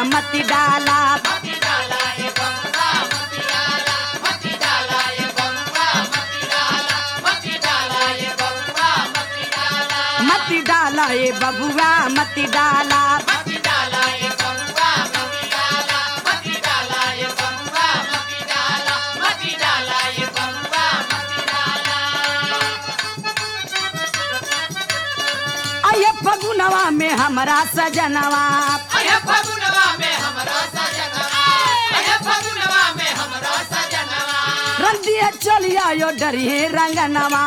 मत डाला मत डाला ए बबुआ मत डाला आये फगुनवा में हमरा सजनवा रंदिए चलिया यो डरिए रंगनवा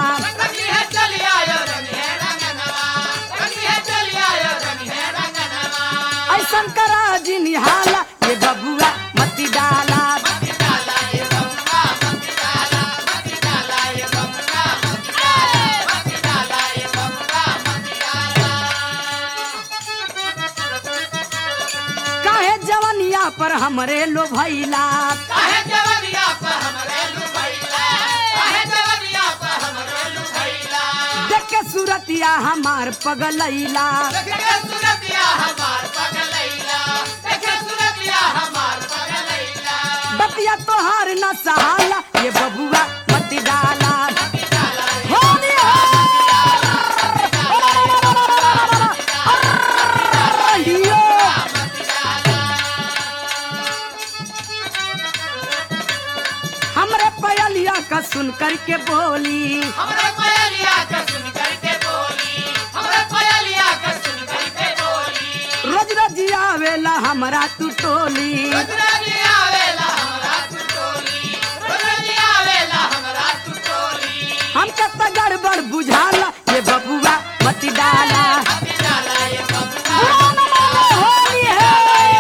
ऐसन करा जी निहाला ये बबुआ मत डाला काहे जवनिया पर हमरे लो भैला देख के सूरतिया हमार पगलैला बतिया तोहार न सहाला ये बबुआ मत डाला होली हो लियो। हमरे पयलिया का सुन करके बोली हमरे पयलिया का सुन करके बोली हमरे पयलिया का सुन करके बोली रोज रोज आवेला हमरा तू टोली रोजराजी आवेला हमरा तू टोली रोजराजी आवेला हमरा तू टोली हमके तो गड़बड़ बुझाला ये बबुआ मत डाला मत डाला ये बबुआ बुरा न मानो होली है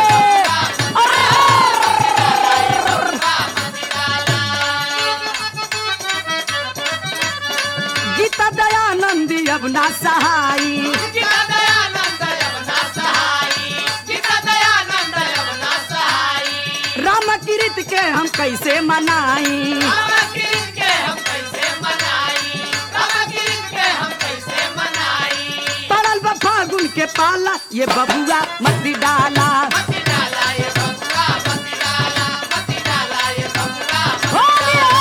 गीता दयानंदी अब ना सहाई जिता दयानंद यमुना सहाई जिता दयानंद यमुना सहाई राम किरित के हम कैसे मनाई राम कृष्ण के हम कैसे मनाई राम कृष्ण के हम कैसे मनाई पड़ल बा फागुन के पाला ये बबुआ मत डाला मत डाला ये बबुआ मत डाला मत डाला ये बबुआ होली है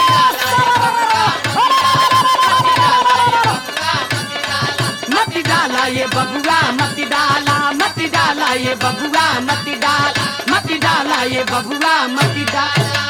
मत डाला ये बबुआ मत डाला मत डाला ये बबुआ मत डाला मत डाला ये बबुआ मत डाला